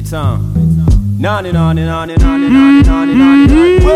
Baytown. Nani nani nani nani nani nani nani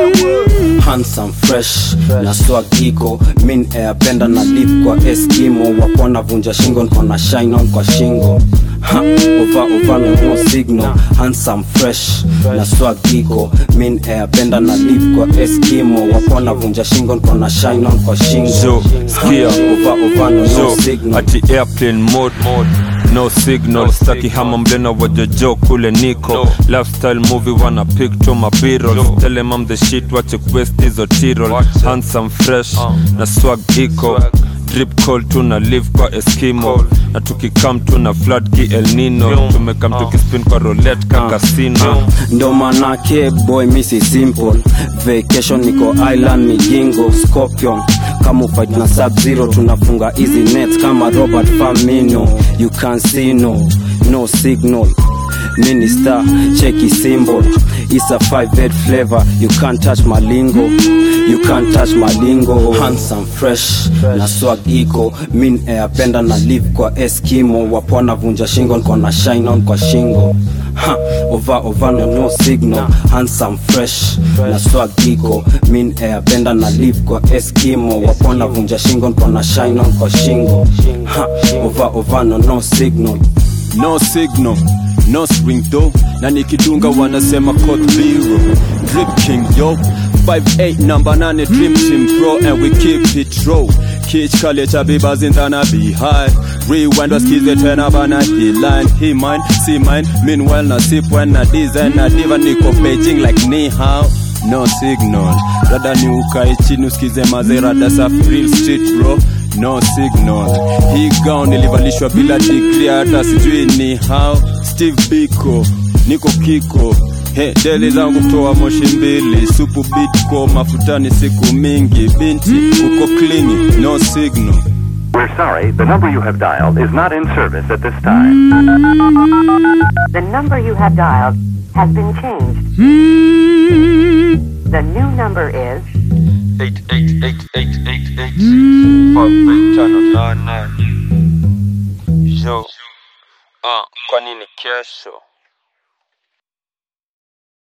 wewe handsome fresh na swag iko min airpenda na live kwa eskimo wapona vunja shingo nkona shine on kwa shingo Ha, ova ova no no signal handsome fresh na swag iko min airpenda na live kwa eskimo wapona vunja shingo nkona shine on kwa shingo Zo, skia. Ha, ova ova no no so signal ati airplane mode no signal staki hama mlena wajojo kule niko lifestyle movie wana picture mabirol tell them I'm the shit wache quest hizo tirol handsome fresh na swag iko drip call tuna live kwa eskimo na tukikam tuna flood ki el nino tumekam tukispin kwa roulette ka casino ndo manake boy misi simple vacation niko island migingo scorpion kama ufight na sub zero tunafunga easy net kama robert famino you can see no no signal minister cheki symbol it's a five head flavor you can't touch malingo you can't touch malingo handsome fresh na swag iko min airpenda na live kwa eskimo wapona vunja shingo nkona shine on kwa shingo ha, ova ova no no signal handsome fresh na swag iko min airpenda na live kwa eskimo wapona vunja shingo nkona shine on kwa shingo ha, ova ova no no signal no signal no spring though na nikidunga wanasema code zero drip king yo 58 number 8 dream team pro and we keep it raw Kich kale cha biba zindana be high Rewind wasikize tena bana he line He mine, see mine Meanwhile na sip when na design na diva niko Beijing like ni hao No signal Dada ni ukae chini usikize mazera safi real street bro no signal hii gown nilivalishwa bila degree hata sijui ni how steve biko niko kiko He, deli zangu kutoa moshi mbili supu bitko mafutani siku mingi binti uko klini no signal We're sorry, the number you have dialed is not in service at this time. The number you have dialed has been changed. The new number is yo ah, kwa nini kesho